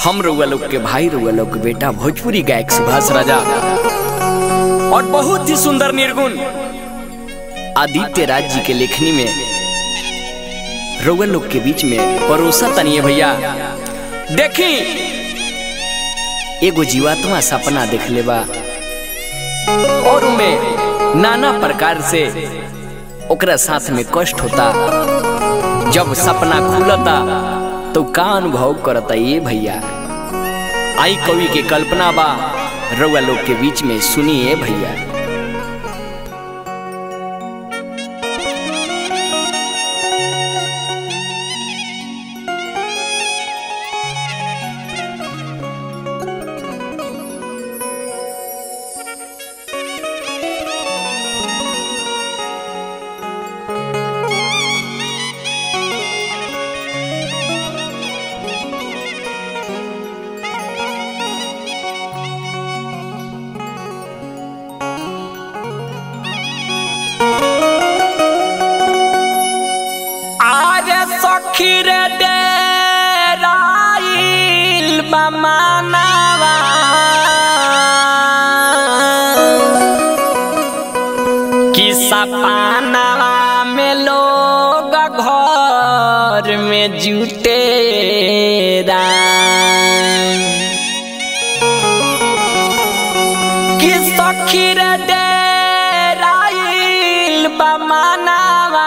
हम रउआ लोग के भाई रउआ लोग के बेटा भोजपुरी गायक सुभाष राजा और बहुत ही सुंदर निर्गुण आदित्य राज जी के लेखनी में रउआ लोग के बीच में परोसा तनिए भैया देखी एगो जीवात्मा सपना देख लेबा और उनमें नाना प्रकार से ओकरा साथ में कष्ट होता जब सपना खुलता तो का अनुभव करता ये भैया आई कवि के कल्पना बा रउआ लोग के बीच में सुनिए भैया आरे सखी रे डेराइल बमानवा कि सपानवा में लोग घर में जुटे कि सखी रे डेराइल बमानवा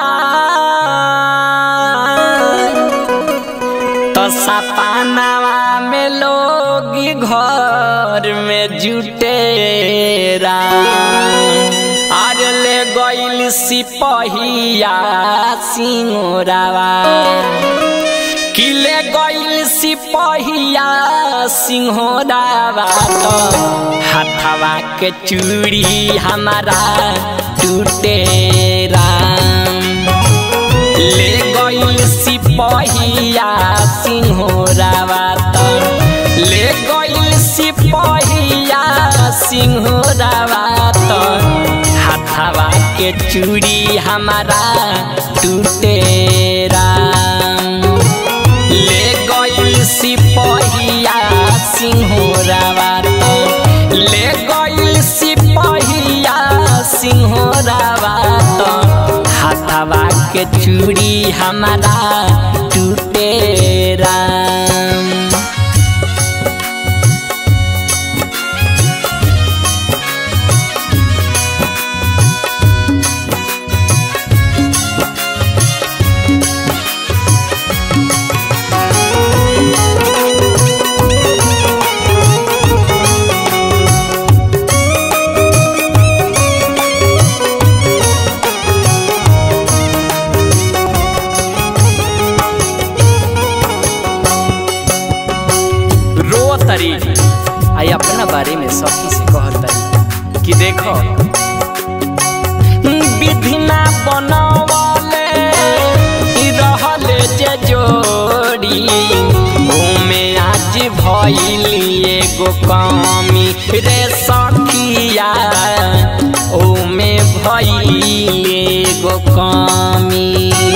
तो सपानवा में लोग घर में जुटे आर ले गइल सिपहिया सिंगोरावा किले गइल सिपहिया सिंहोरावा तो हाथवा के चूड़ी हमारा टूटे राम ले गइल सिपहिया सिंहोरावा तो ले गइल सिपहिया सिंहोरावा तो हाथवा के चूड़ी हमारा टूटे राम ले गइल सिपहिया सिंहोरावा तो ले गइल सिपहिया सिंहोरावा तो हाथवा के चूड़ी हमारा टूटे राम रो तरी आई अपना बारे में सखी से कहत तरी कि देखो विधिना बनवले ई रहले जे जोड़ी ओमे आज भइली एगो कमी रे सखिया ओमे भइली एगो कमी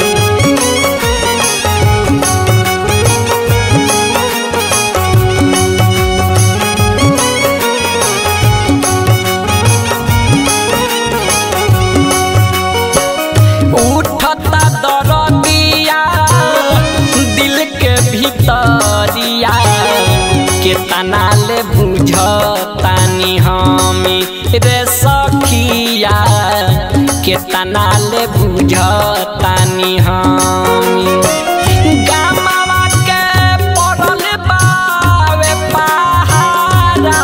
उठता दरदिया दिल के भीतरिया के तनाले बुझतानी हमी रे सखिया के तनाले बुझतानी हमी गामवा के पड़ल बावे पहाड़ा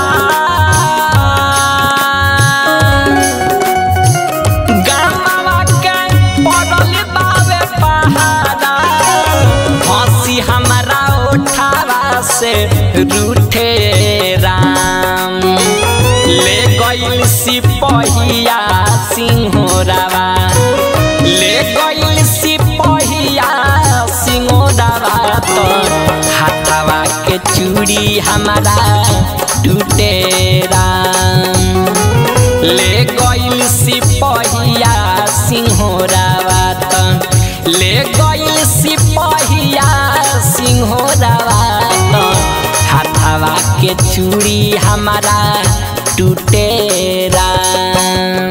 गामवा के पड़ल बावे पहाड़ा हंसी हमारा उठावा से रूठे राम ले गइल सिपहिया सिंहोरावा ले गइल सिपहिया सिंहोरावा तो हाथवा के चूड़ी हमारा टूटे राम ले गइल सिपहिया सिंहोरावा त ले गइल सिपहिया सिंहोरावा त हाथ के चूड़ी हमारा टूटे राम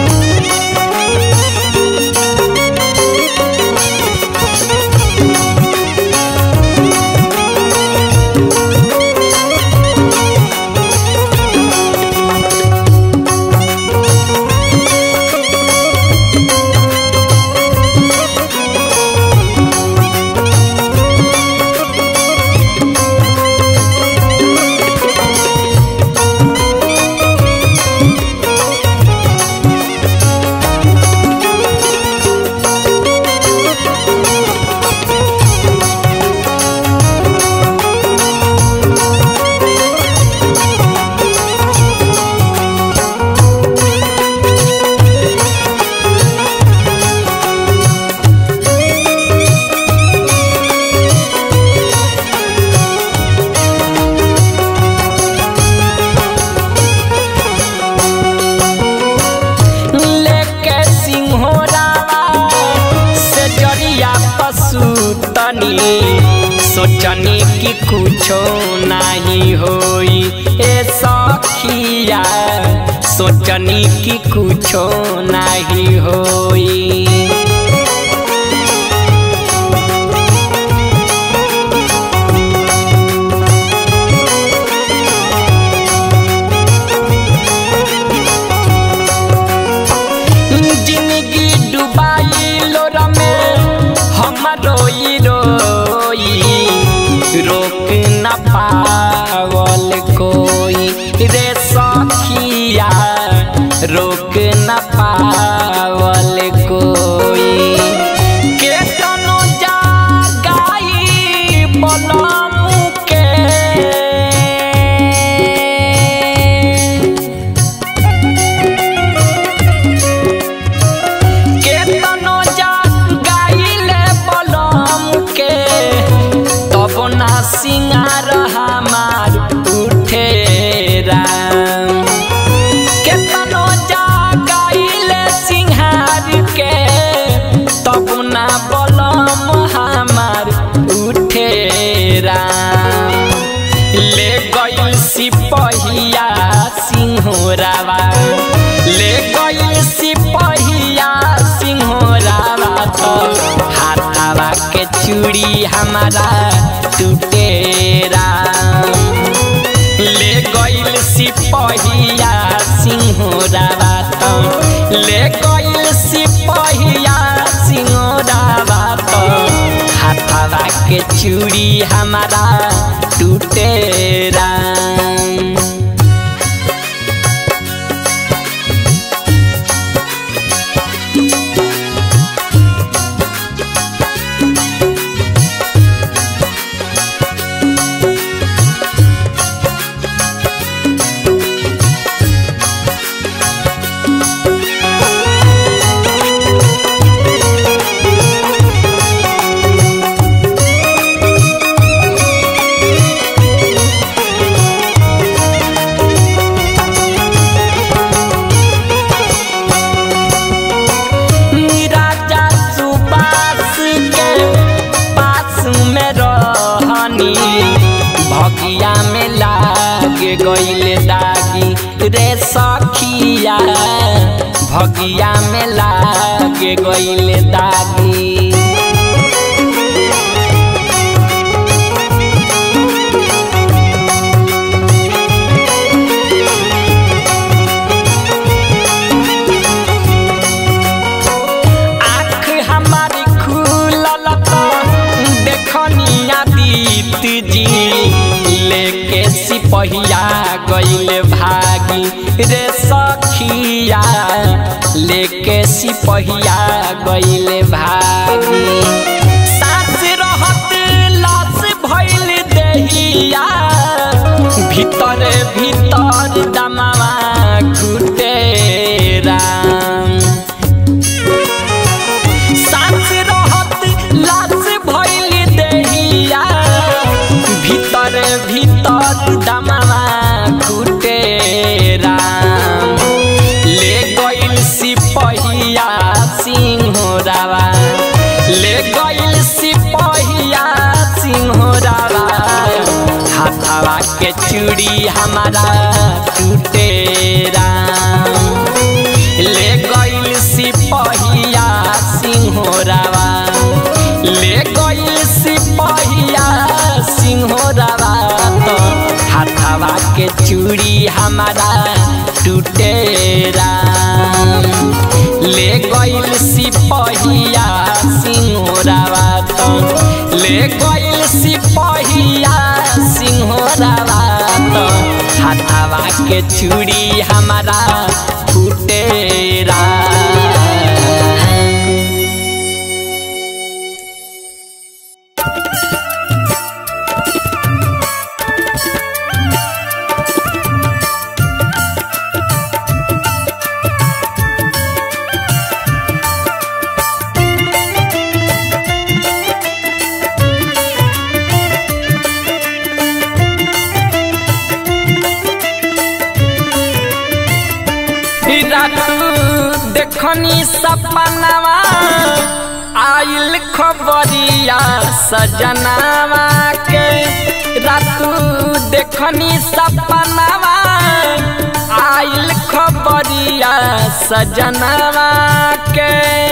लेके सिंहोरावा से जरिया पशु तनी सोचनी कि कुछो नहीं होई ए सखिया सोचनी कि कुछो नहीं होई जिंदगी डुबाई लोर में हम रोई रोई रोक न पावल कोई रे सखिया रोक न पावल कोई केतनो जागाई बलम के केतनो जा गाइले बलम के तब ना सिंगार हमार उठे राम केतनो जा गाइले सिंहार के तब ना बलम हमार उठे राम ले गइल सिपहिया सिंहोरावा ले गइल सिपहिया सिंहोरावा तो हाथावा के चूड़ी हमारा टूटे राम ले गइल सिपहिया सिंहोरावा तो ले गइल सिपहिया सिंहोरावा तो हाथावा के चूड़ी हमारा टूटे राम राजा सुबास के पास में रहनी भगिया में लाग गइल दागी रे सखिया भगिया में लाग गइल दागी आँख हमारी खुलल तो देखनिया दीत जी लेके सिपहिया गइल भागी रे सखिया लेके सिपहिया गइल भागी सास रहत लाश भइल देहिया भीतर भीतर दमावा घुटे राम सास रहत लाश भइल देहिया भीतर भीतर दमावा घुटे राम ले गइल सिपहिया सिंहोरावा ले गइल सिपहिया सिंहोरावा हाथा हाथावा के चूड़ी हमारा टूटे राम ले गइल सिपहिया सिंहोरावा ले गइल सिपहिया सिंहोरावा तो हाथावा के चूड़ी हमारा टूटे राम ले गइल सिपहिया सिंहोरावा तो ले गइल सिपहिया सिंहोरावा तो हाथावा के चूड़ी हमारा टूटे राम रात देखनी सपनावा आइल खबरिया सजनावा के रात देखनी सपनावा आइल खबरिया सजनावा के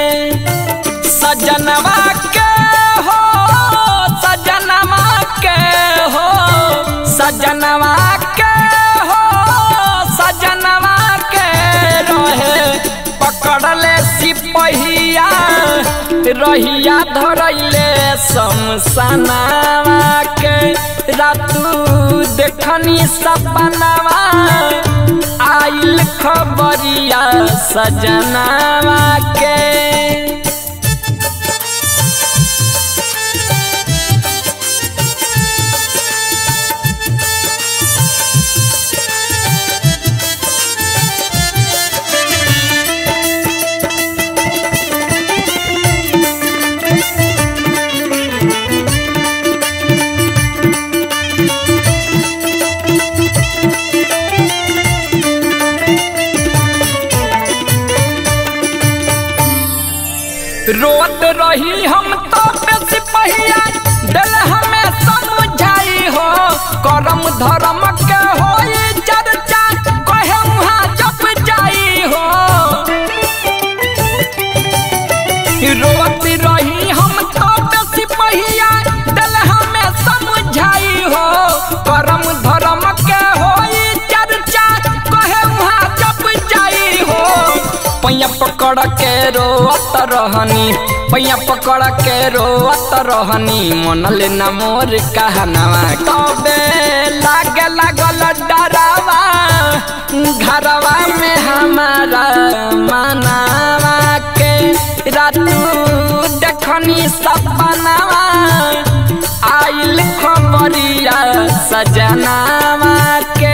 सजनवा के हो सजनवा के हो सजनवा के हो सजनवा के रहे पकड़ले सिपहिया रहिया धरैले शमशानावा के रातू देखनी सपनावा आइल खबरिया सजनावा के रोत रही हम तो बेसी पहिया दिल हमें समझाई हो करम धर्म के हो चर्चा कहे वहाँ जप जाई हो रोत रही हम तो बेसी पहिया दिल हमें समझाई हो करम धर्म के हो चर्चा कहे वहाँ जप जाई हो पैया पकड़ के रोत रहनी पैया पकड़ के रोत रहनी मन ले न मोर कहनावा तबे लागे लागल डरावा घरवा में हमारा मनावा के रातू देखनी सपनावा आइल खबरिया सजनावा के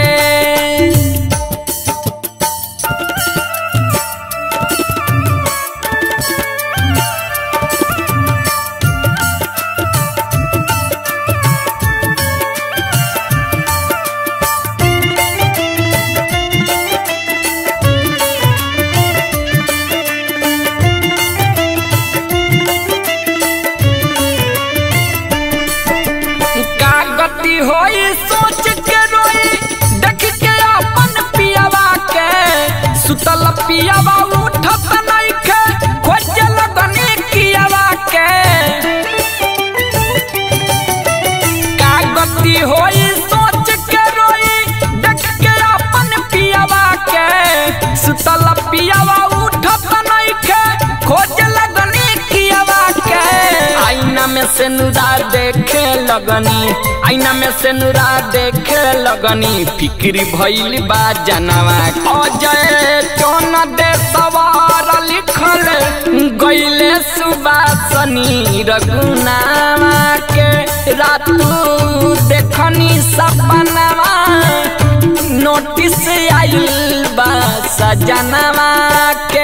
का गति होई सोच के रोई देख के अपन पियावा के सुतल पियावा उठत नइखे खोजे लगनी कियावा के का गति होई सोच के रोई देख के अपन पियावा के सुतल पियावा उठत नइखे खोजे लगनी कियावा के आईना में से नुरा देखे लगनी आईना में से नुरा देखे लगनी फिक्री भइल बा जनवा अजय चौन दे सवार लिखल गइले सुबासनी रघुनावा के रातू देखनी सपनावा नोटिस आइल बा सजनवा के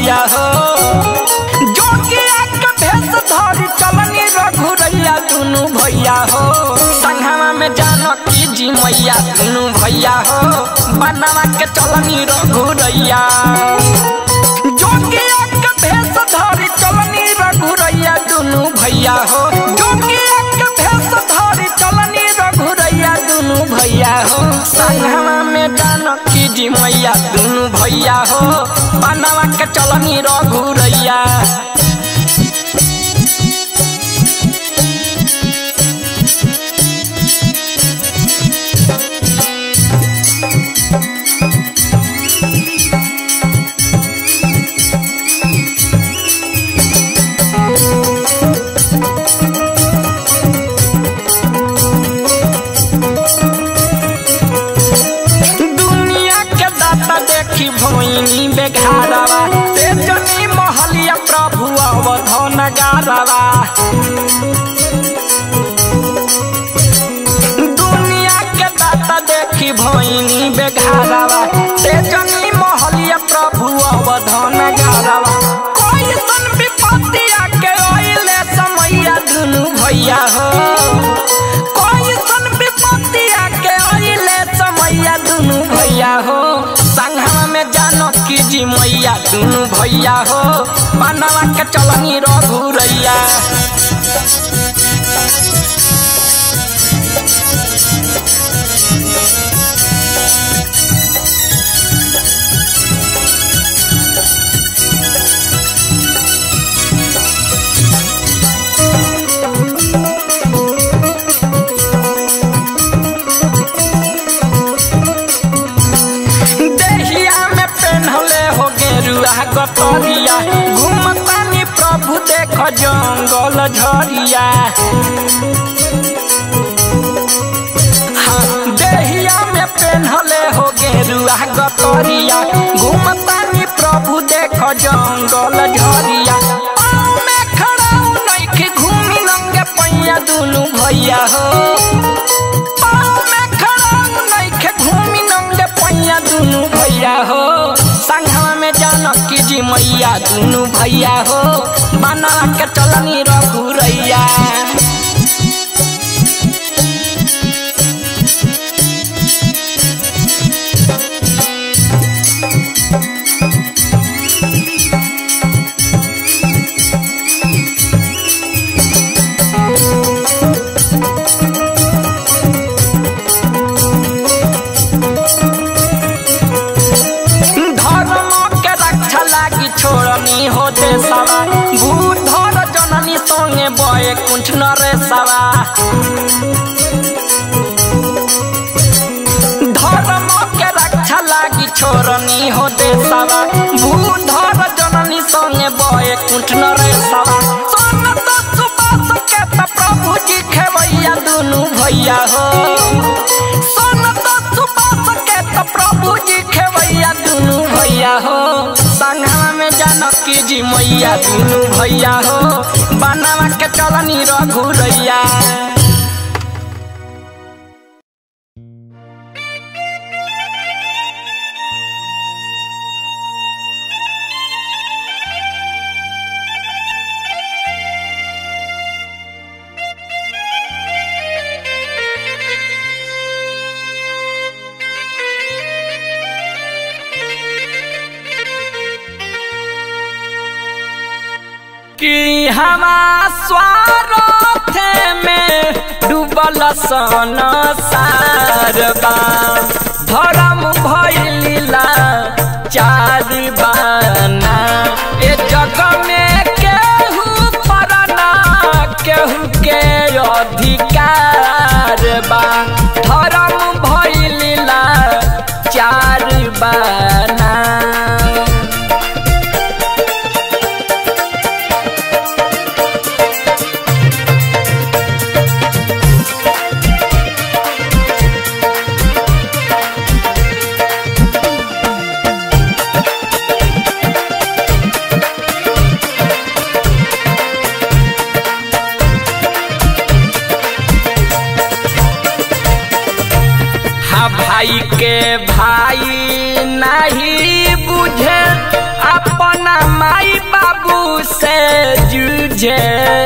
भैया हो जोगिया के भेष धरी चलनी रघुरैया दुनु भैया हो संघवा में जानकी जी मैया दुनु भैया हो बनवा के चलनी रघुरैया जोगिया के भेष धरी चलनी रघुरैया दुनु भैया हो जोगिया के भेष धरी चलनी रघुरैया दुनु भैया हो संघवा में जानकी जी मैया दुनु भैया हो बनवा के चलनी रघुरैया दुनिया के दाता देखी भोइनी बेघारवा ते जनी महलिया प्रभु अवधन गारवा दुनिया के दाता देखी भोइनी बेघारवा ते जनी महलिया प्रभु अवधन गारवा कोई सन विपत्ति आके ओइले समैया दुनु भैया हो कोई सन विपत्ति आके ओइले समैया दुनु भैया हो संघवा में जानकी जी मैया दुनु भैया हो बनवा के चलनी रघुरैया देहिया में पेन्हले हो गेरुआ गतरिया घूमतानी प्रभु देख जंगल झरिया हाँ, देहिया में पेन्हले हो गेरुआ गतरिया घूमतानी प्रभु देख जंगल झरिया पाँव में खड़ा नइखे घूमी नंगे पैया दुनु भैया हो पाँव में खड़ा नइखे घूमी नंगे पैया दुनु भैया हो संघवा में जानकी जी मैया दुनु भैया हो बना के चलनी रघुरैया धर्म के रक्षा लागी छोड़नी हो देशवा भूधर जननी संगे बये कुंठ नरे सवा धर्म के रक्षा लागी छोड़नी हो देशवा भूधर जननी संगे बये कुंठ नरे सवा सोन तो सुबास के त प्रभु जी खेवैया दुनु भैया हो सोन तो सुबास के त प्रभु जी खेवैया दुनु भैया हो संघवा में जानकी जी मैया दुनु भैया हो बनावा के चलनी रघुरैया कि हवा स्वार्थ में डूबल सन सारबा धर्म भैलीला चार बाना ए जग में केहू परना केहू के अधिकार बा धर्म भैलीला चार बाना हा भाई के भाई ना से जूझे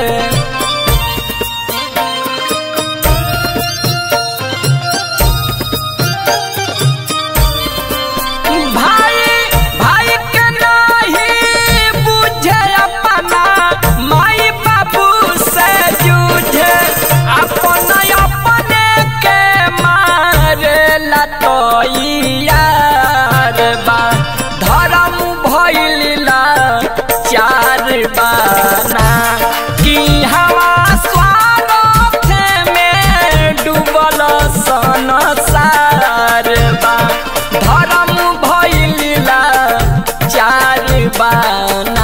भाई भाई के नहीं बुझे अपना माई बाबू से जूझे अपन अपने के मारे लतोइयार बा धर्म भइला चार बाना कि हवा स्वार्थ में डूबल संसार बा धर्म भइला चार बाना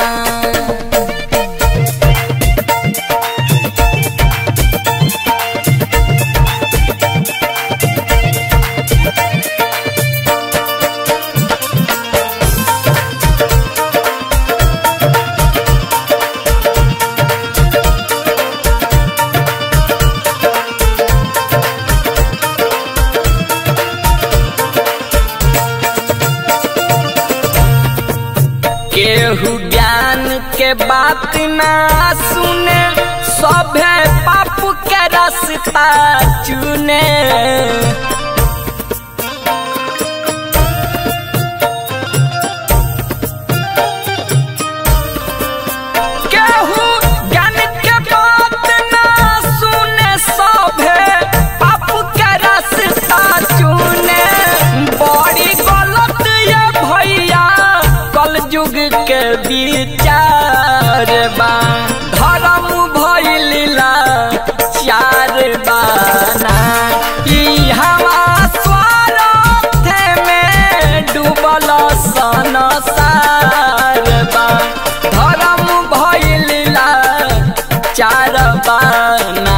केहू ज्ञान के बात ना सुने सभे पाप के रास्ता चुने केहू ज्ञान के बात ना सुने सभे पाप के रास्ता चुने बड़ी गलत ये भैया कल युग के विचार बा धर्म भइला चार बाना ई हवा स्वार्थ में डूबल संसार बा धर्म भइला चार बाना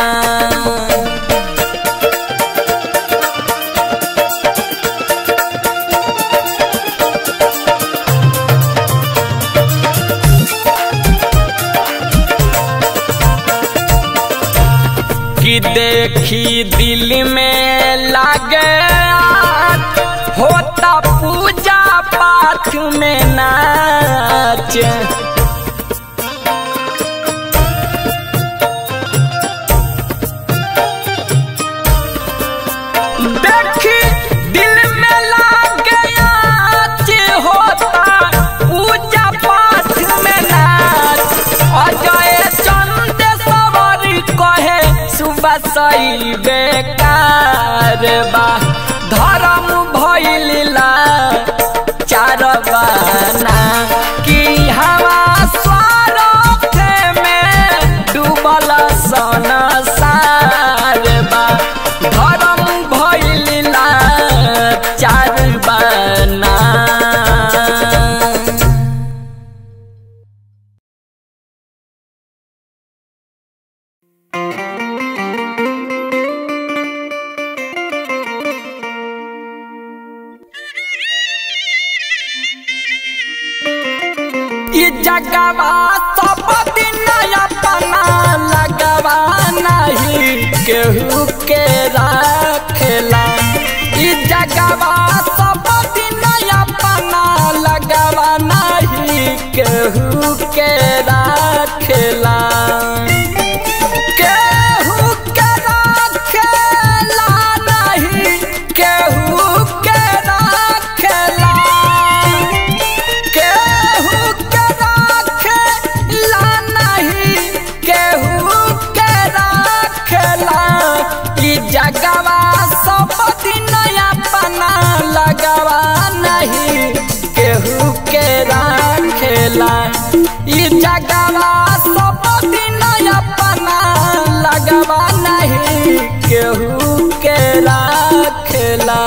कि देखी दिल में लागे आग, होता पूजा पाठ में नाच देखी दिल में लागे आच होता पूजा पाठ में नाच अजय चंद सवर कहे सुबह सही बेकार बा धर्म भइला चार बाना कि हवा स्वार्थ में डूबल संसार बा धर्म भइला चार बाना ई जगवा सब दिन अपना लगवा नहीं केहू के राखेला ई जगवा सब दिन अपना लगवा नहीं केहू के राखेला केहू के राखेला नहीं केहू के राखेला केहू के राखेला नहीं केहू के राखेला ई जगवा सब दिन अपना लगवा नहीं केहू के राखेला ई जगवा सब दिन अपना लगवा नहीं केहू के राखेला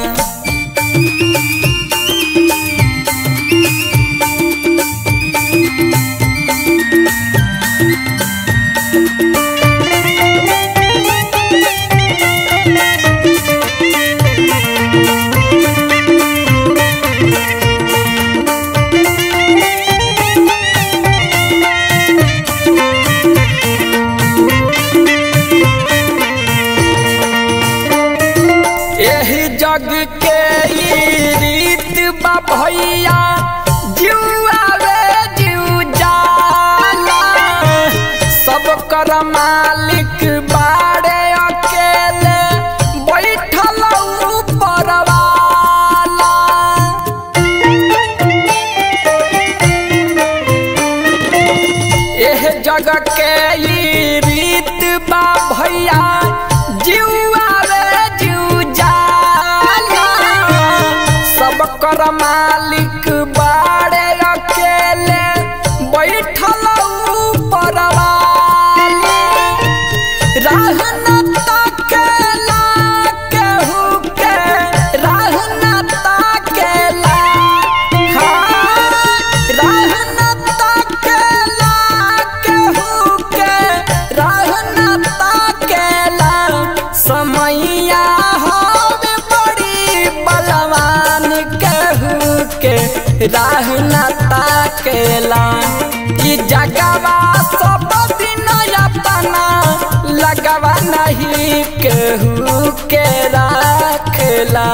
एही जग के ई रीत बा भैया जुआ रे जू के ई रीत बा भैया जुआ रे जू जाला सब कर मालिक बाड़े अकेले बैठल ऊपर वाले राह न ताकेला केहू के राह न ताकेला हाँ राह न ताकेला केहू के राह न ताकेला समैया होवे बड़ी बलवान केहू के राह न ताकेला ई जगवा सब दिन अपना लगवा नहीं केहू के राखला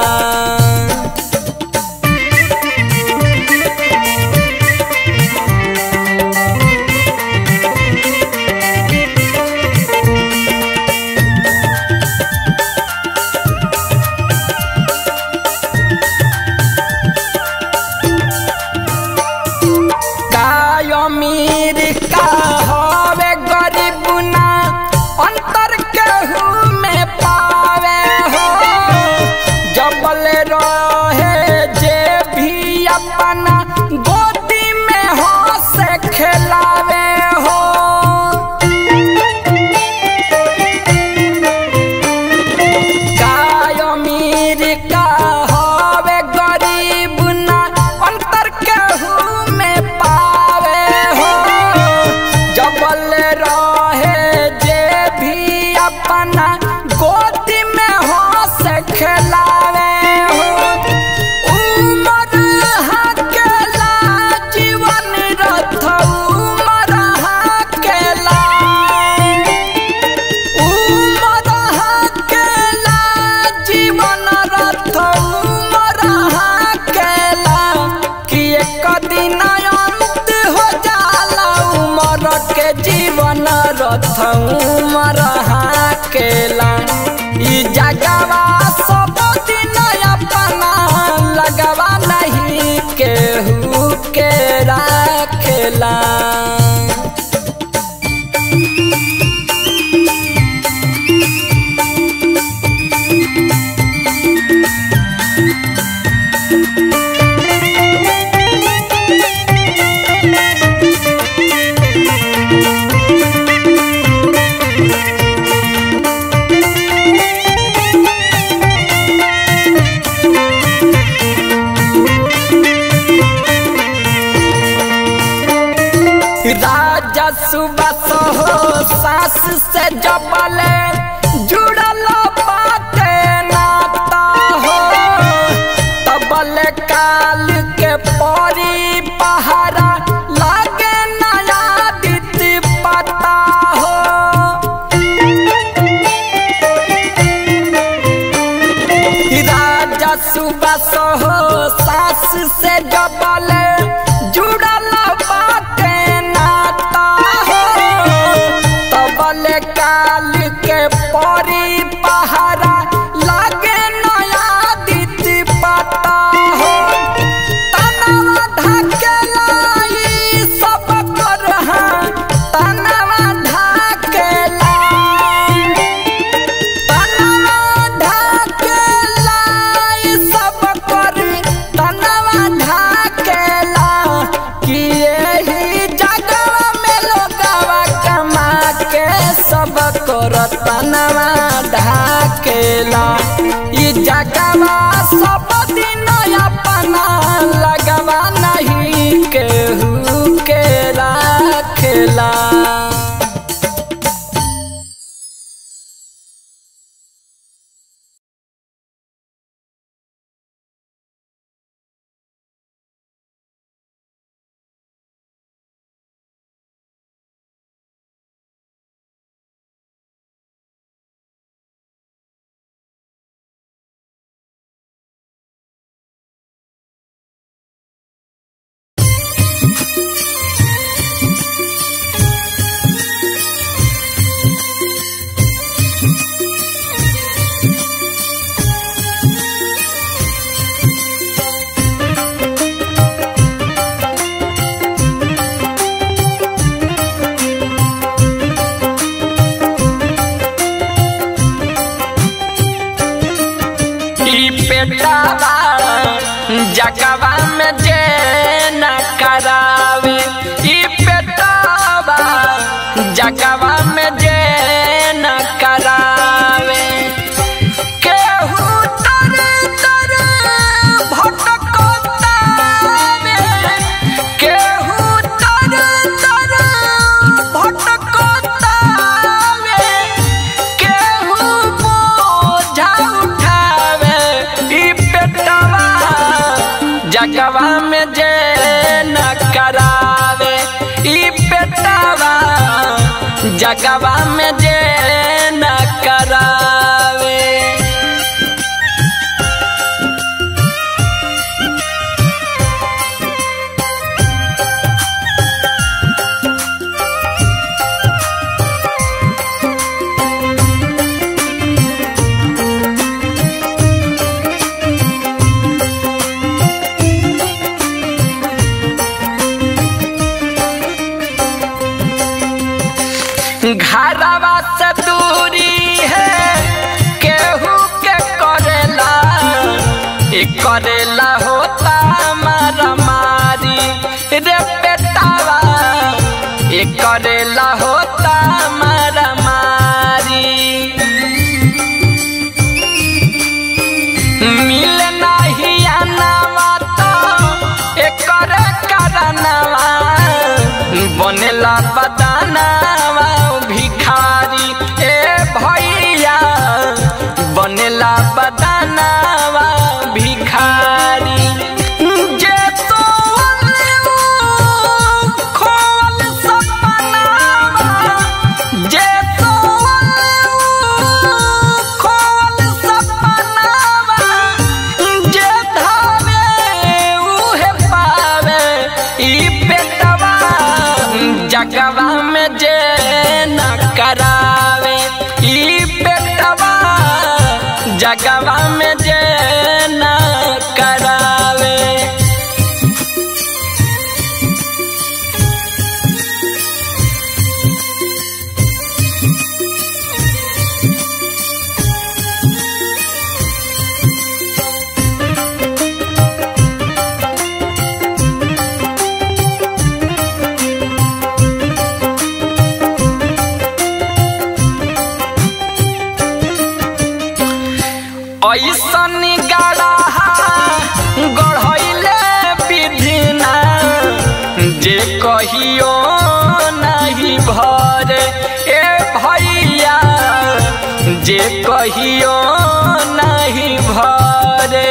काय अमीर का हवे गरीब ना अंतर केहू में पावे हो जबल रहे जे भी अपना गोदी में हो से खिलावे हो काय अमीर का हवे गरीब ना अंतर केहू में पावे हो जबल रहे जे भी अपना गोदी में हो से खिलावे हो उमर हकेला जीवन रथ उमर हकेला उमर हकेला जीवन रथ उमर हकेला कि एक दिन अंत हो जाला उमर के जीवन रथ उमर हकेला ई जगवा सब दिन अपना लगवा नहीं केहू के राखेला राजा सुबह हो सास से जबले जुड़ल बाटे नाता हो तबल काल के परी पहारा लागे नया दित पता हो राजा सुबह हो सास से जबल जुड़ल बाटे नाता हो तबल काल के परी पहारा लागे नया दित पता हो तनवा ढकेला ई सब कर हाँ, तनवा ढकेला तनवा ढकेला ई सब कर तनवा ढकेला कि एही जगवा में लोगवा कमा के सब कर तनवा ढकेला ई जगवा सब दिन अपना लगवा नहीं केहू के राखेला में जे न करावे ई बेटावा जगवा में जे न करावे घरवा से दूरी है केहू के करेला ई करेला होता मारा मारी रे बेटावा ई करेला होता मारा मारी मिल नाही आनावा तो एकर करनवा बनेला बदानावा भिखारी ए भैया बनेला बदानावा भिखारी जे तो खोल सपनावा जे तो खोल सपनावा जे धावे उहे पावे ई बेटवा जगवा में जे न करावे ई बेटवा जगवा में जे न करावे ऐसन गड़ा गढ़ैले विधिना जे कहियो नहीं भर ए भैया जे कहियो नहीं भरे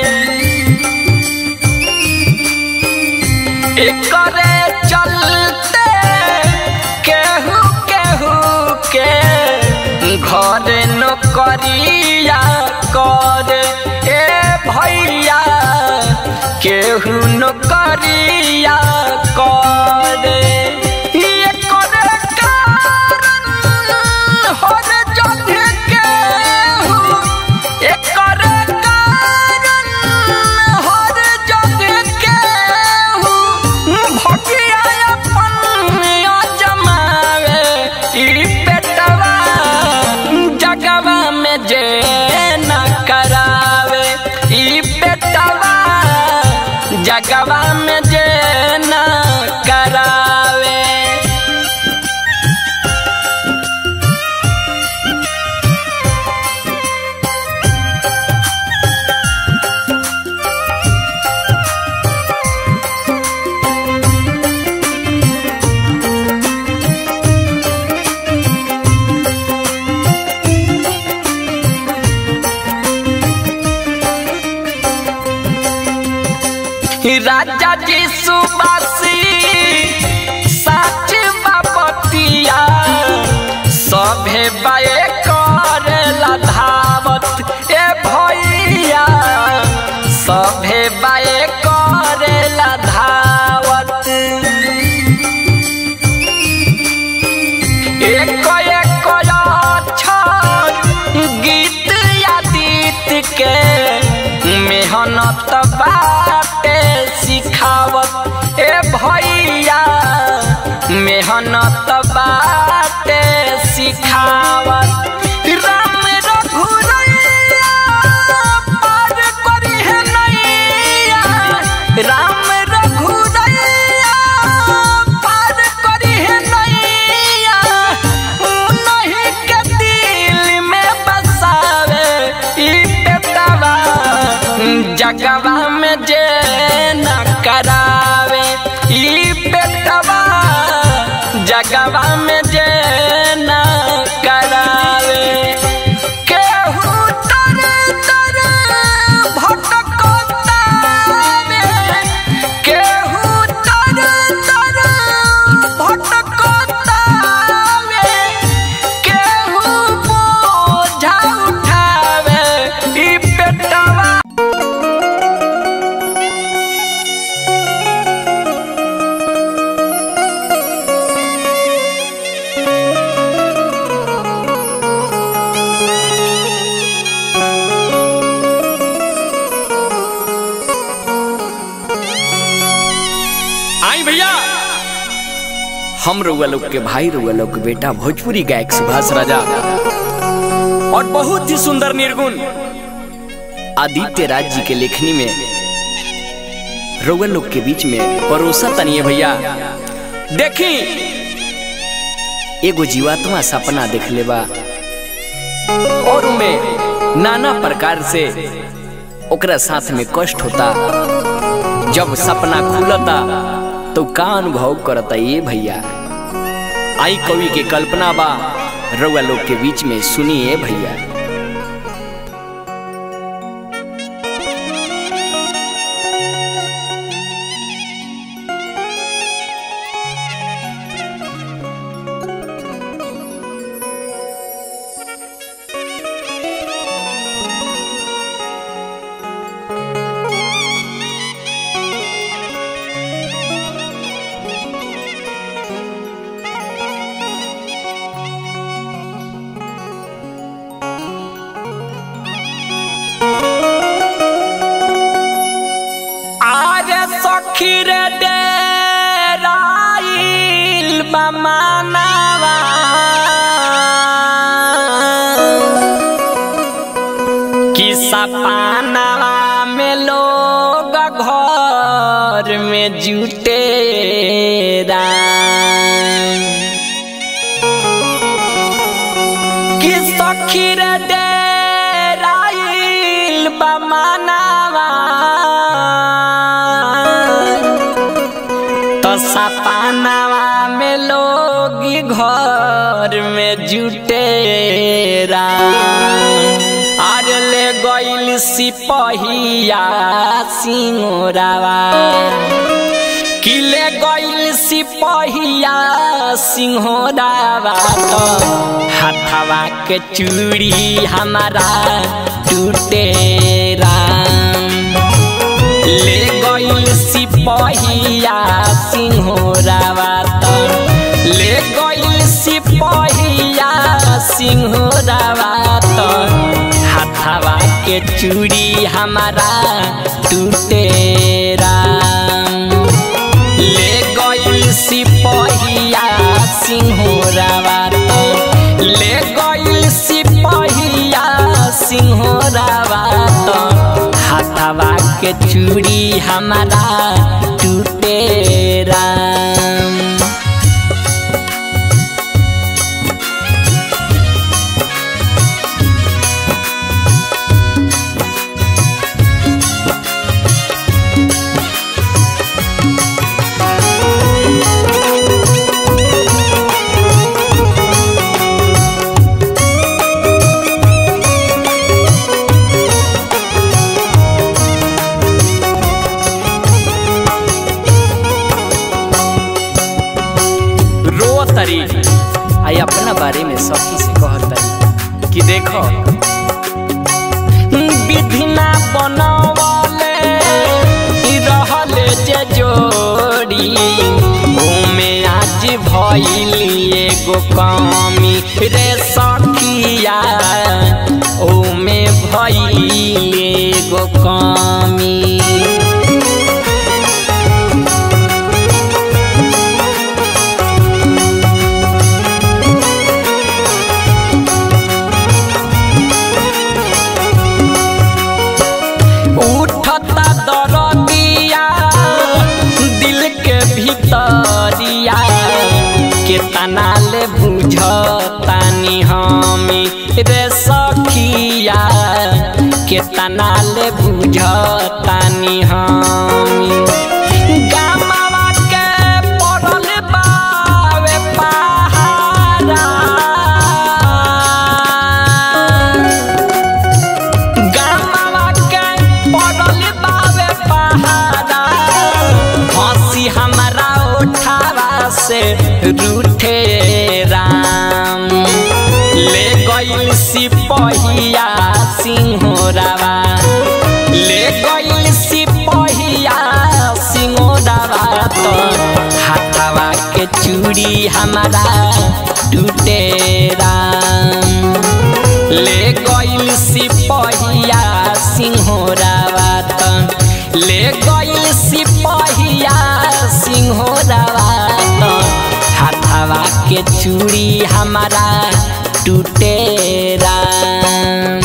एकरे चलते केहू केहू के घर नौकरिया कर ए भैया केहू नौकरिया कर एकरे कारण हर जगह केहू एकरे कारण हर जगह केहू भगिया अपन जमावे ई पेटवा जगवा में जे न करावे ई पेटवा जगवा में जे न करावे राजा जी सुबासी सच बाबतिया सभे बाए करेला धावत ए भैया सभे बाए करेला धावत एक एक अक्षर गीत या गीत के मेहनत बाटे सिखावत ए भैया मेहनत बाटे सिखावत राम रघुरैया पार करी है नैया राम रघुरैया पार करी है नैया नहीं के दिल में बसावे ई बेटवा जगवा में जे न करावे ई बेटवा जगवा में जे न करावे केहू तर तर भटकतावे आई भैया हम रउआ लोग के भाई रउआ लोग के बेटा भोजपुरी गायक सुभाष राजा और बहुत ही सुंदर निर्गुण आदित्य राज जी के लेखनी में रउआ लोग के बीच में परोसा तनिए भैया देखी एगो जीवात्मा सपना देख लेबा और में नाना प्रकार से ओकरा साथ में कष्ट होता जब सपना खुलता तो का अनुभव करता ये भैया आई कवि के कल्पना बा रउआ लोग के बीच में सुनिए भैया आरे सखी रे डेराइल बमानवा कि सपानवा में लोग घर में जुटे कि सखी रे डेराइल बमानवा तो सपानवा में लोग घर में जुटे आर ले गइल सिपहिया सिंगोरावा किले गइल सिपहिया सिंहोरावा तो हाथवा के चूड़ी हमारा टूटे राम ले गइल सिपहिया सिंहोरावा त ले गइल सिपहिया सिंहोरावा त हाथवा के चूड़ी हमारा टूटे राम ले गइल सिपहिया सिंहोरावा त ले गइल सिपहिया सिंहोरावा त हाथवा के चूड़ी हमारा टूटे राम रो तरी आई अपना बारे में सखी से कहत तरी कि देखो विधिना बनवले ई रहले जे जोड़ी ओमे आज भइली एगो कमी रे सखिया ओमे भइली एगो कमी उठता दरदिया दिल के भीतरिया केतना ले बुझतानी हमी रे सखिया केतना ले बुझतानी हमी गामवा के पड़ल बावे पहाड़ा गामवा के पड़ल बावे पहाड़ा हंसी हमारा उठावा से रूठे राम ले गइल सिपहिया सिंहोरावा ले गइल सिपहिया सिंहोरावा तो हाथवा के चूड़ी हमारा टूटे राम ले गइल सिपहिया सिंहोरावा त ले गइल सिपहिया सिंह के चूड़ी हमारा टूटे राम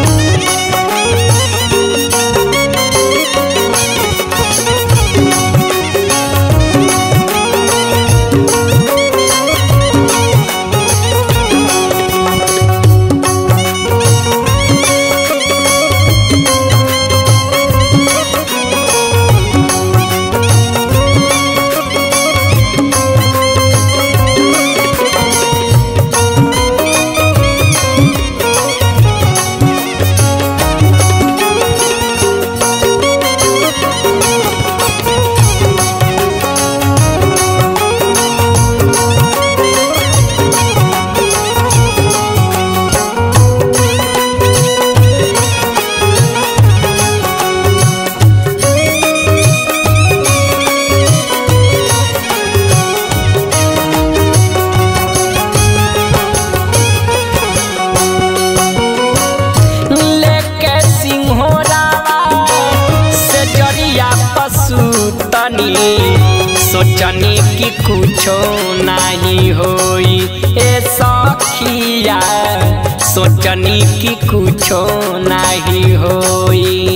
लेके सिंहोरावा से जरिया पशु तनी सोचनी कि कुछो नहीं होई ए सखिया सोचनी कि कुछो नहीं होई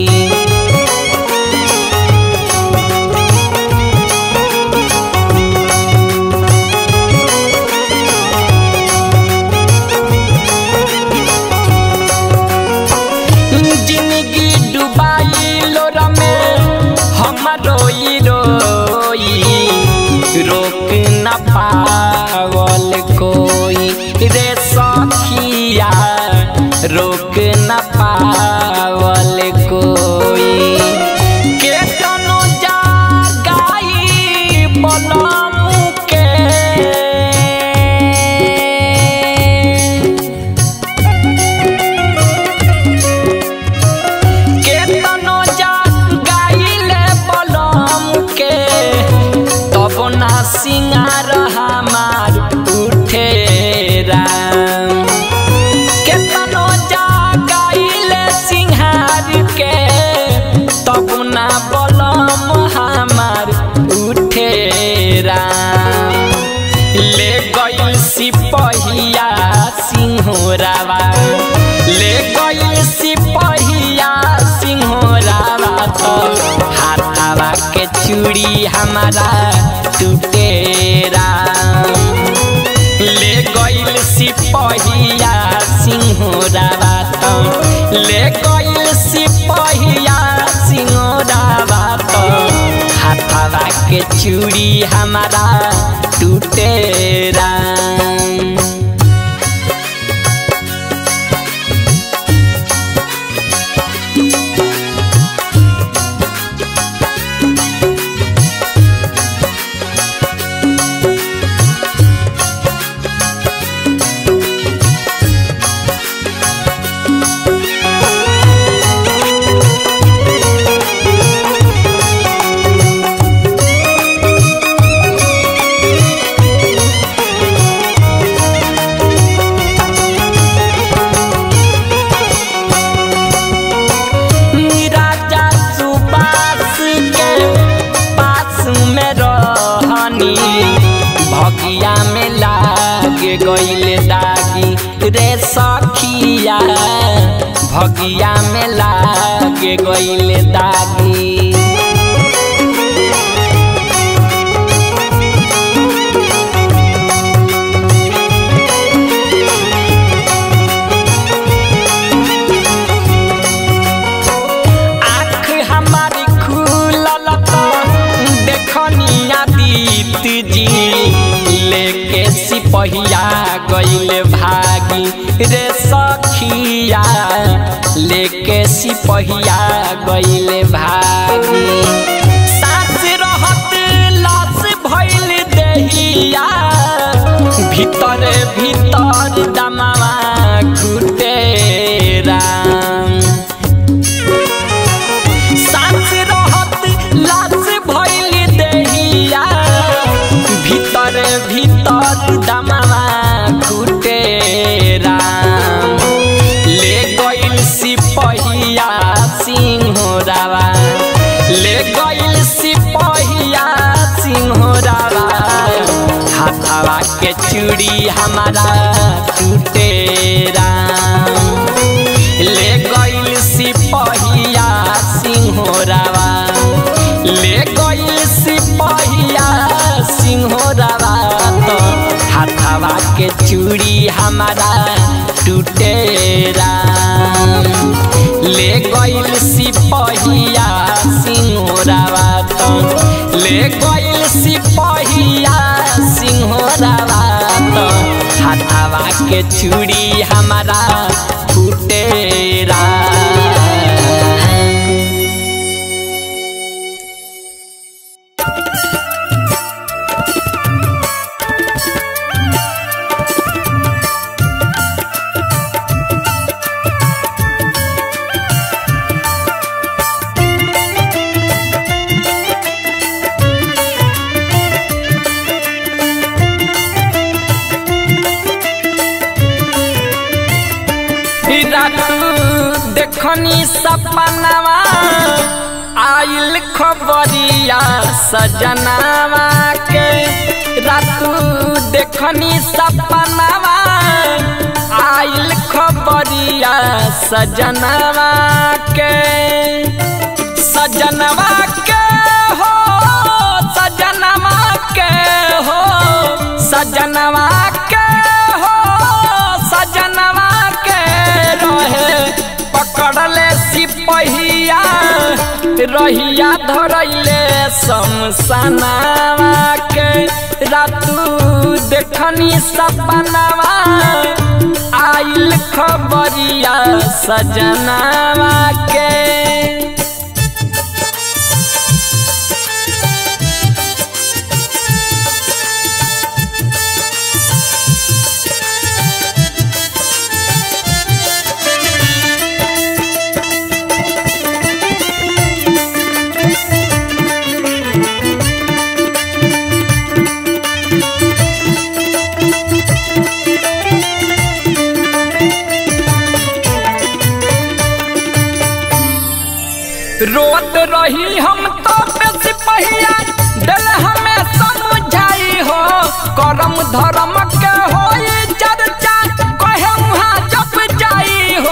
जिंदगी डुबाई लोर में हम रोई रोई रोक न पावल कोई रे सखिया रोक न पावल कोई केतनो जागाई बलम के केतनो जा गाइले बलम के तब ना सिंगार हमार उठे राम केतनो जा गाइले सिंहार के तब ना बलम हमार उठे राम ले गइल सिपहिया सिंहोरावा ले गइल सिपहिया सिंहोरावा तो हाथावा के चूड़ी हमारा टूटे राम ले गइल सिपहिया सिंहोरावा तो ले गइल सिपहिया सिंहोरावा तो हाथावा के चूड़ी हमारा टूटे राम राजा सुबास के पास में रहनी भगिया में लाग गइल दागी रे सखिया भगिया में लाग गइल दागी आँख हमारी खुलल तो देखनिया दीत जी लेके सिपहिया गइल भागी रे सखिया लेके सिपहिया गइल भागी सास रहत लाश भइल देहिया भीतर भीतर दमावा घुटे राम सास रहत लाश भइल देहिया भीतर भीतर दमावा घुटे राम ले गइल सिपहिया सिंहोरावा ले गइल सिपहिया सिंहोरावा हाथावा हाथावा के चूड़ी हमारा टूटे राम ले गइल सिपहिया सिंहोरावा ले गइल सिपहिया सिंहोरावा तो हाथावा के चूड़ी हमारा टूटे राम ले गइल सिपहिया सिंहोरावा तो ले गइल सिपहिया सिंहोरावा तो हाथावा के चूड़ी हमारा टूटे राम रात देखनी सपनावा आइल खबरिया सजनावा के रात देखनी सपनावा आइल खबरिया सजनावा के सजनवा के हो सजनवा के हो सजनवा के हो सजनवा के रहे पकड़ले सिपहिया रहिया धरैले शमशानावा के रातू देखनी सपनावा आइल खबरिया सजनावा के रोत रही हम तो बेसी पहिया दिल हमें समझाई हो करम धर्म के होई चर्चा कहे वहाँ जप जाई हो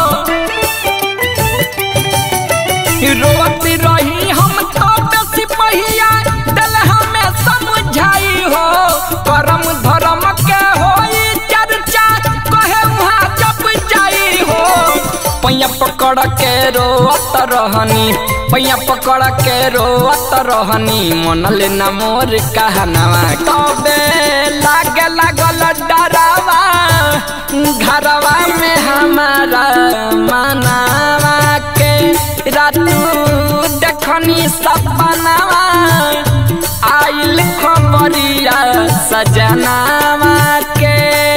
रोत रही हम तो बेसी पहिया दिल हमें समझाई हो करम धर्म के होई चर्चा कहे वहाँ जप जाई हो पैया पकड़ के रोत रहनी पैया पकड़ के रोत रहनी मन ले न मोर कहनावा तबे लागे लागल डरावा घरवा में हमारा मनावा के रातू देखनी सपनावा आइल खबरिया सजनावा के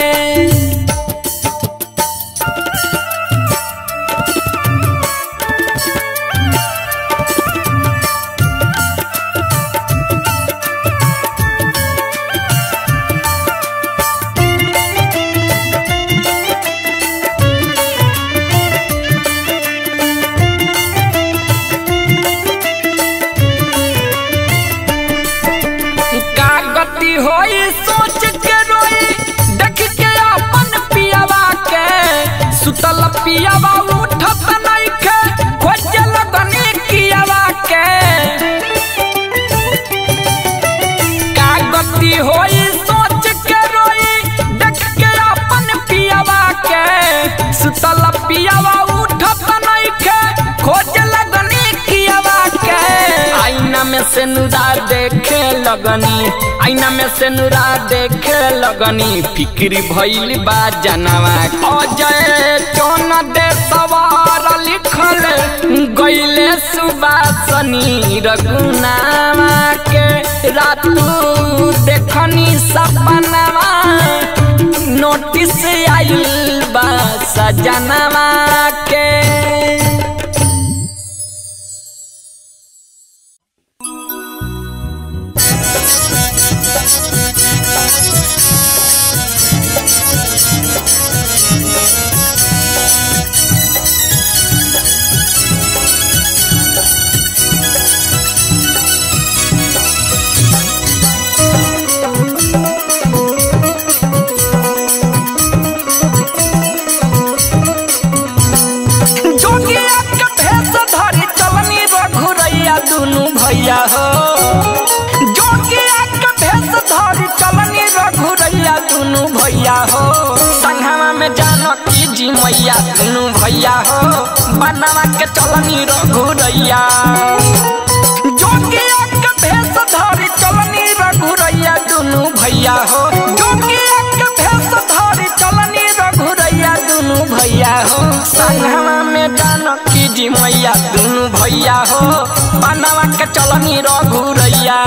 का गति होई सोच के रोई देख के अपन पियावा के सुतल पियावा उठत नइखे खोजे लगनी कियावा के का गति होई सोच के रोई देख के अपन पियावा के सुतल पियावा उठत नइखे खोजे लगनी कियावा के आईना में से नुरा देखे लगनी आईना में से नुरा देखे लगनी फिक्री भइल बा जनवा अजय चौन दे सवार लिखल गइले सुबासनी रघुनावा के रातू देखनी सपनावा नोटिस आइल बा सजनवा के मैया दुनू भैया हो बनवा के चलनी रघुरैया जोगिया के भेष धरी चलनी रघुरैया दुनू भैया हो जोगिया के भेष धरी चलनी रघुरैया दुनू भैया हो संगमा में जानकी जी मैया दुनू भैया हो बनवा के चलनी रघुरैया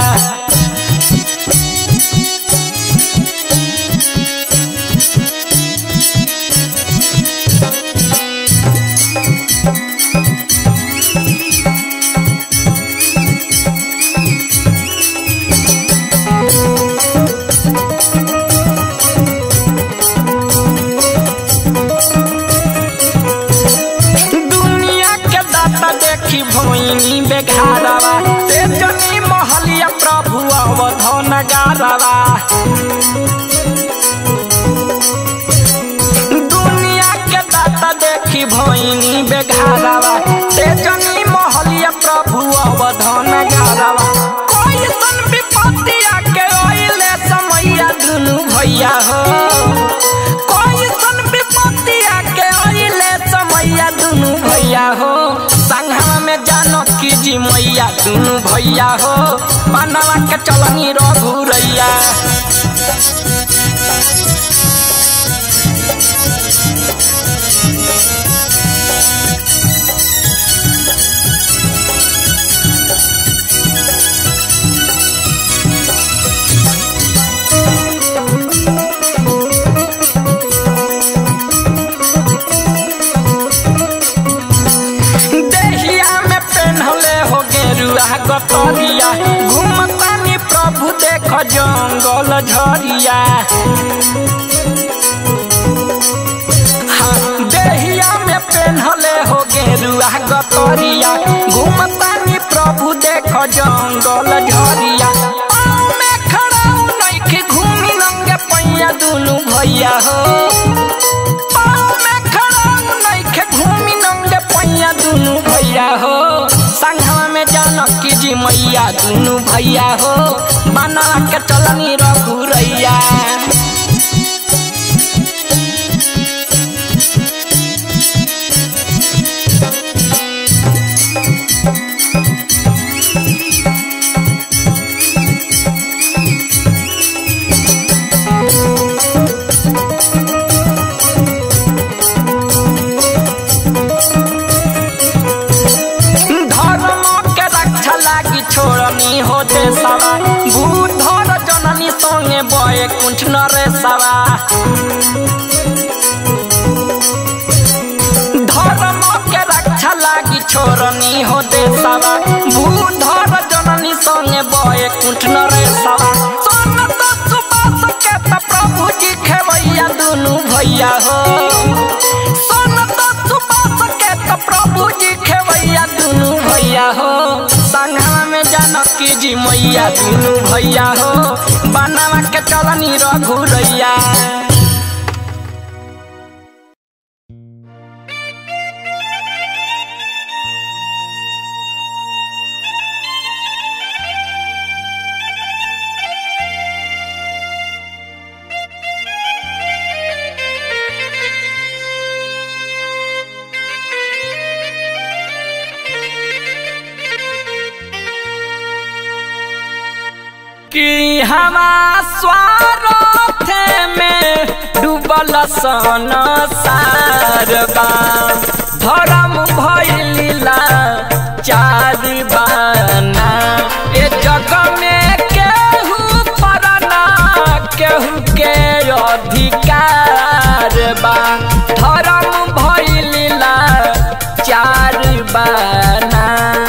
दुनिया के दाता देखी भोइनी बेघारवा ते जनी महलिया प्रभु अवधन गारवा दुनिया के दाता देखी भोइनी बेघारवा ते जनी महलिया प्रभु अवधन गारवा कोई सन विपत्ति आके ओइले समैया दुनु भैया हो कोई सन विपत्ति आके ओइले समैया दुनु भैया हो संघा में जानो की जी मैया दुनु भैया हो बनवा के चलनी रघुरैया देहिया में पेन्हले हो गेरुआ गतरिया घूमतानी प्रभु देख जंगल झरिया हाँ, देहिया में पेन्हले हो गेरुआ गतरिया घूमतानी प्रभु देख जंगल झरिया पाँव में खड़ा नइखे घूमी लंगे पैया दुनु भैया हो पाँव में खड़ा नइखे घूमी नंगे पैया दुनु भैया हो संघवा में जानकी जी मैया दुनु भैया हो बना के चलनी रघुरैया धर्म के रक्षा लागी छोड़नी हो देशवा भूधर जननी संगे बये कुंठ नरे सवा धर्म के रक्षा लागी छोड़नी हो देशवा भूधर जननी संगे बये कुंठ नरे सवा सोन तो सुबास के त प्रभु जी खेवैया दुनु भैया हो सोन तो सुबास के त प्रभु जी खेवैया दुनु भैया हो संघवा में जानकी जी मैया दुनु भैया हो बनावा के चलनी रघुरैया कि हवा स्वार्थ में डूबल सन सारबा धर्म भैलीला चार बाना ए जग में केहू परना केहू के अधिकार बा धर्म भैलीला चार बाना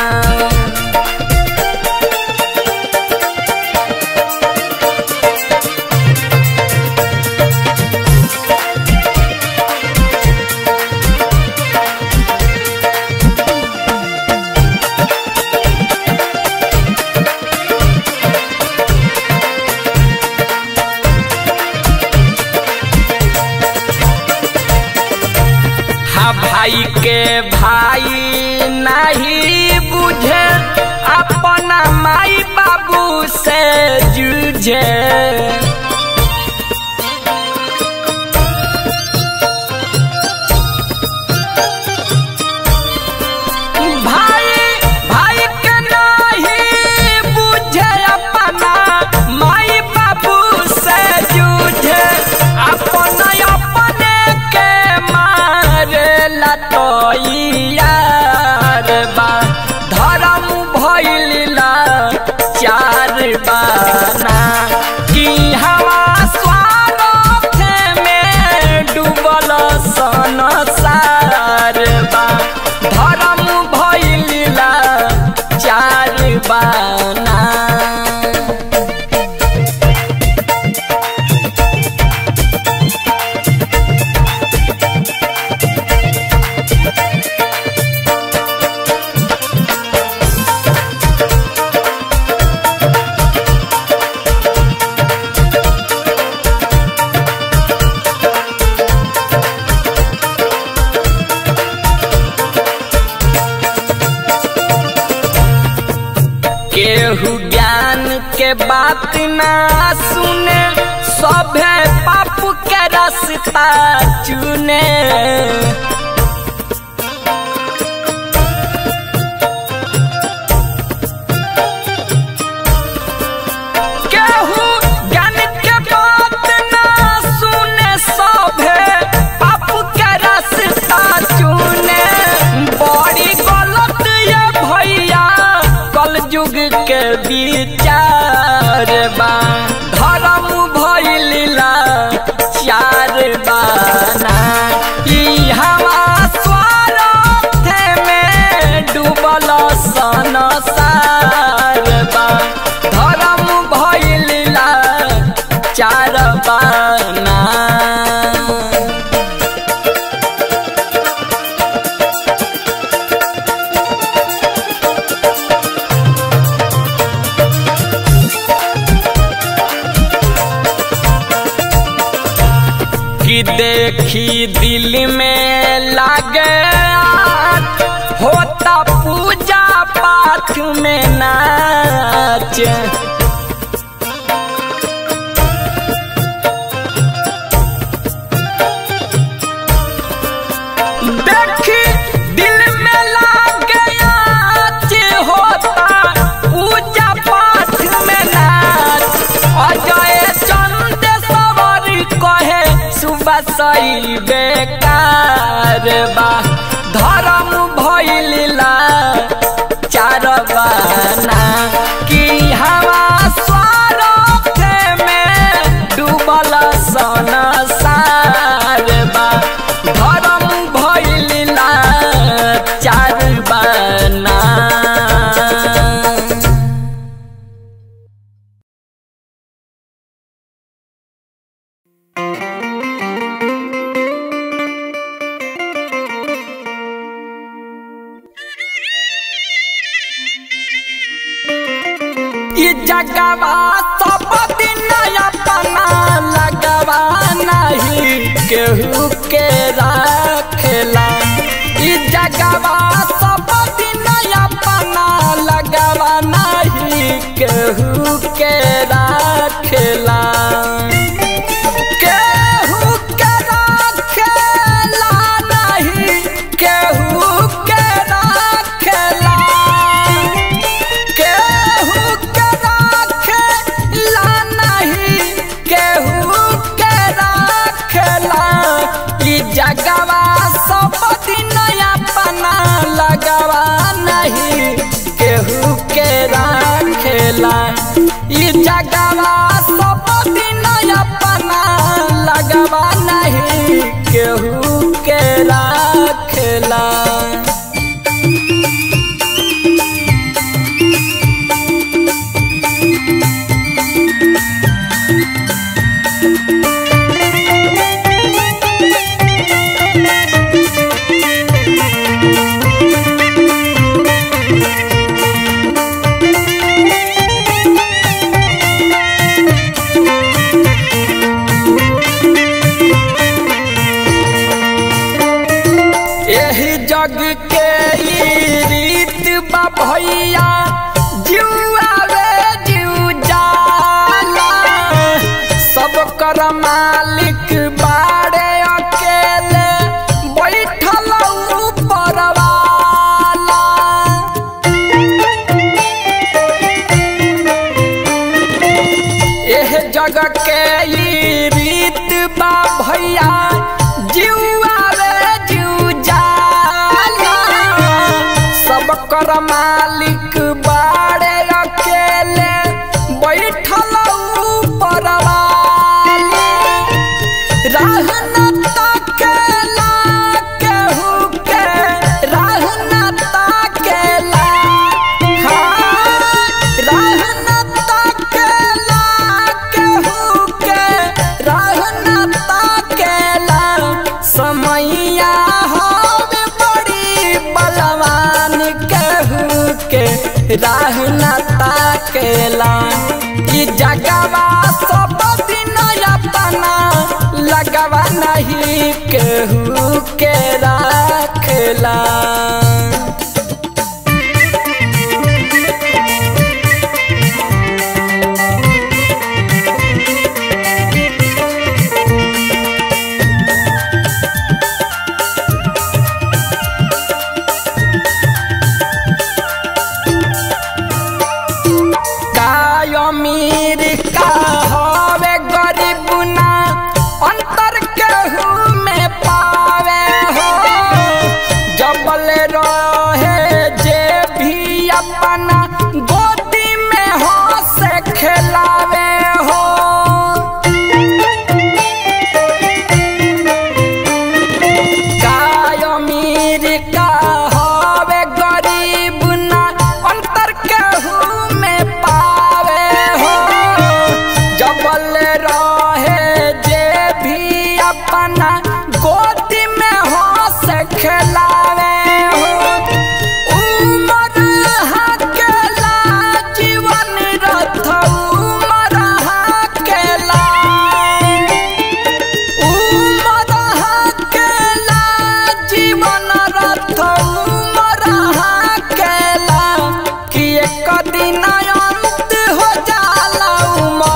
हाँ भाई के भाई नहीं बुझे अपना माई बाबू से जूझे बात ना सुने सभे पाप के रास्ता चुने केहू ज्ञान के बात ना सुने सभे पाप के रास्ता चुने बड़ी गलत ये भैया कल युग के विचार बा धर्म भइला चार बाना ई हवा स्वार्थ में डूबल संसार बा धर्म भइला चार बाना कि देखी दिल में लागे आग, होता पूजा पाठ में नाच देखी दिल में लागे आच होता पूजा पाठ में नाच अजय चंद सवर कहे सुबह सही बेकार बा धर्म भइला चार बाना कि हवा स्वार्थ में डूबल संसार बा धर्म भइला चार बाना ई जगवा सब दिन अपना लगवा नहीं केहू के राखेला ई जगवा सब दिन अपना लगवा नहीं केहू के राखेला केहू के राखेला नहीं केहू के राखेला केहू के राखेला नहीं केहू के राखेला ई जगवा सब दिन अपना लगवा नहीं केहू के राखेला ई जगवा सब दिन अपना लगवा नहीं केहू के राखेला एही जग के ई रीत बा भैया जुआ रे जू जाला सब कर मालिक बाड़े अकेले बैठल ऊपर वाला एह जग के ई रीत बा भैया जुआ रे जू जाला सब कर मालिक बाड़े अकेले बैठल ऊपर वाले राह न ताकेला केहू के राह न ताकेला हाँ, राह न ताकेला केहू के राह न ताकेला समैया हवे बड़ी बलवान केहू के राह न ताकेला ई जगवा सब दिन अपना लगवा नहीं केहू के राखेला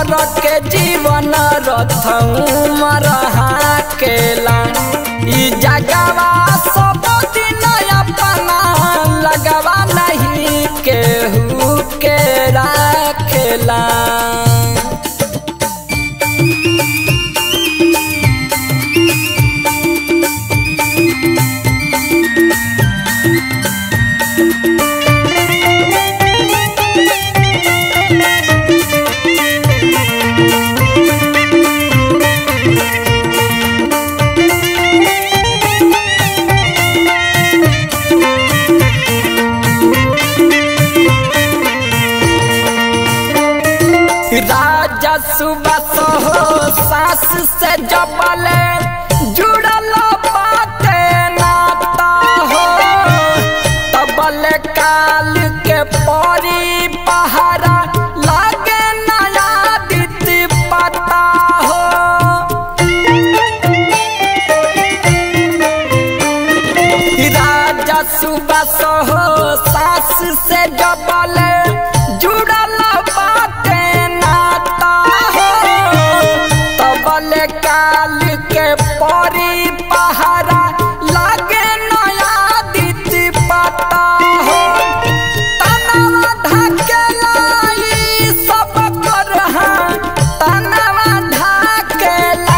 हमर के जीवन रथऊ मरहा केला ई जगवा सब दिन अपना लगवा नहीं केहू के राखेला राजा सुबह हो सास से जबले जुड़ल बाटे नाता हो तबले काल के परी पहारा लागे नया दित पता हो राजा सुबह हो सास से जबल जुड़ल बाटे नाता हो तबल काल के परी पहारा लागे नया दित पता हो तनवा ढकेलाई सब कर तनवा ढकेला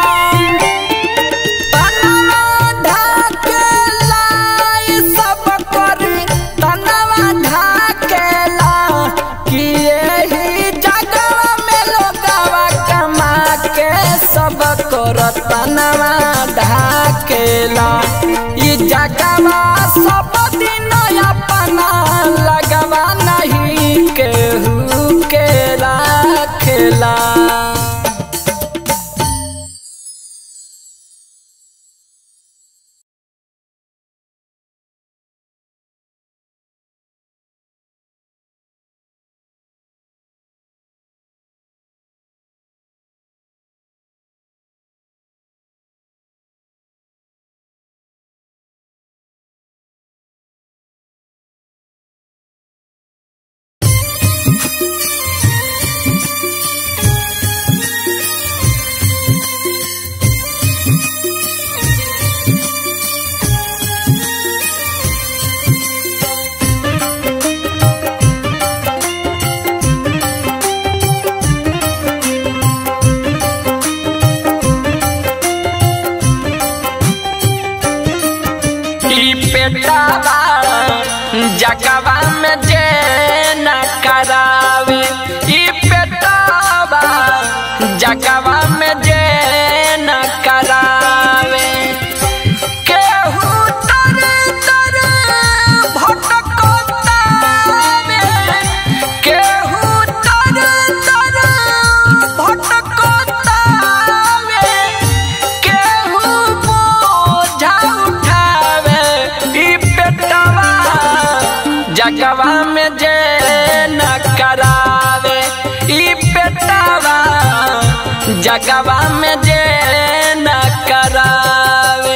तनवा ढाकेला ई सब करी तनवा ढाकेला कि एही जगवा में लोगवा कमा के सब कर तनवा ढाकेला ई जगवा सब दिन अपना लगवा नहीं केहू के राखेला ई पेटावा जगवा में जे न करावे ई पेटावा जगवा में जे न करावे केहू तर तर भटकतावे केहू तर तर भटकतावे केहू बोझा उठावे ई पेटवा जगवा में जे न करावे ई पेटवा जगवा में जे न करावे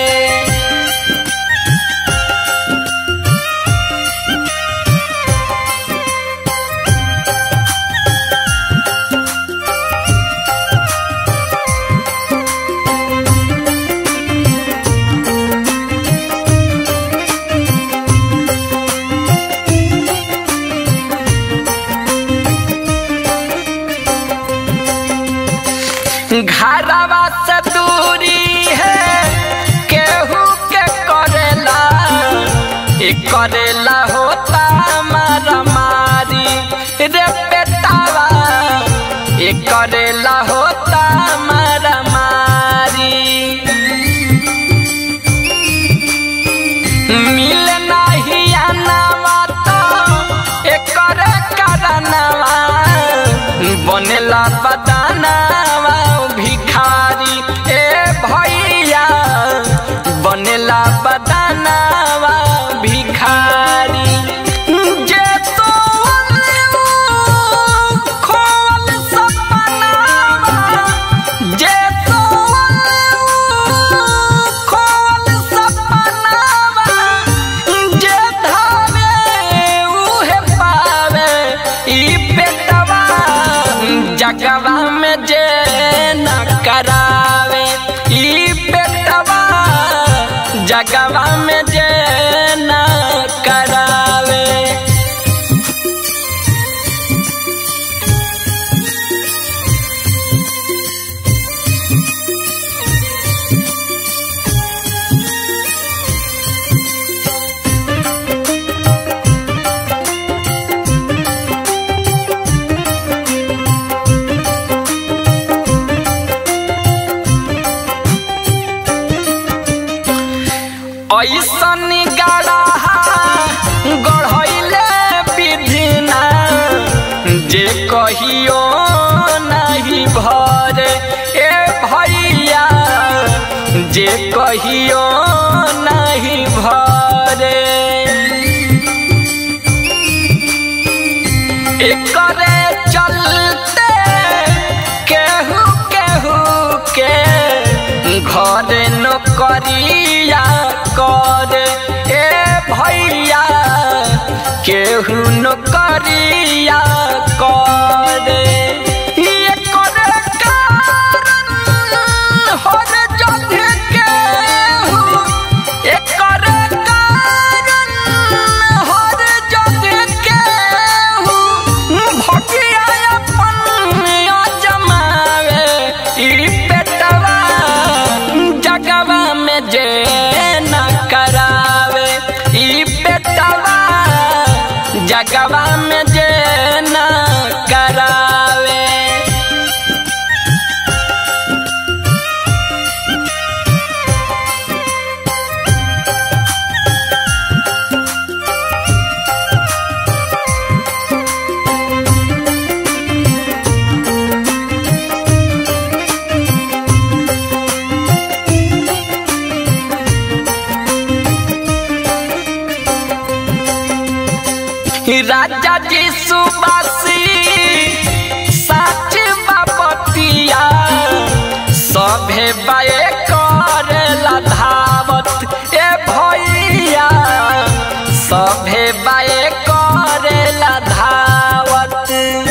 घरवा से दूरी है केहू के करेला ई करेला होता मारा मारी रे बेटावा ई करेला होता मारा मारी मिल नाही आनावा तो एकर करनवा बनेला बदानावा भिखारी ए भैया बनेला बदानावा भिखारी जे तोले खोल सपनावा जे तोले खोल सपनावा जे धावे उहे पावे ई पेटवा जगवा जगवा में जे न करावे ई बेटवा जगवा में जे न करावे ऐसन गढ़ा गढ़ैले विधिना जे कहियो नहीं भर ए भैया जे कहियो नहीं भरे एकरे चलते केहू केहू के घर नौकरिया कर ए भैया केहू नौकरिया कर एकर कारण हर जगह केहू एकर कारण हर जगह केहू भगिया अपन जमावे ई पेटवा जगवा में जे न करावे ई पेटवा जगवा में जे न करावे राजा जी सुबासी सच बापतिया सभे बाए करेला धावत ए भैया सभे बाए करेला धावत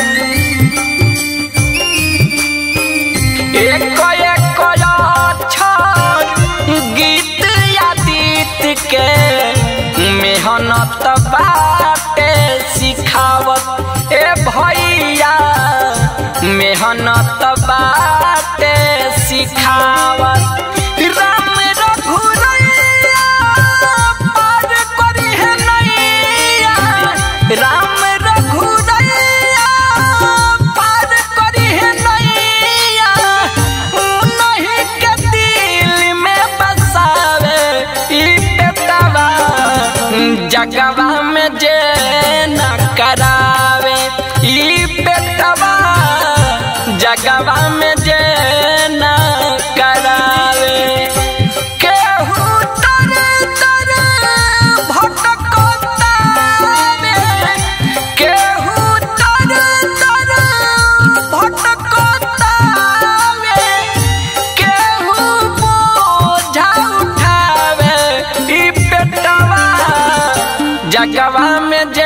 एक एक अक्षर गीत या गीत के मेहनत बाटे सिखावत ए भैया मेहनत बाटे सिखावत राम रघुरैया पार करी है नैया राम रघुरैया पार करी है नैया नहीं के दिल में बसावे ई बेटवा जगवा में जे न करावे ई बेटवा जगवा में जे न करावे केहू तर तर भटकतावे केहू तर तर भटकतावे केहू बोझा उठावे ई पेटवा जगवा में जे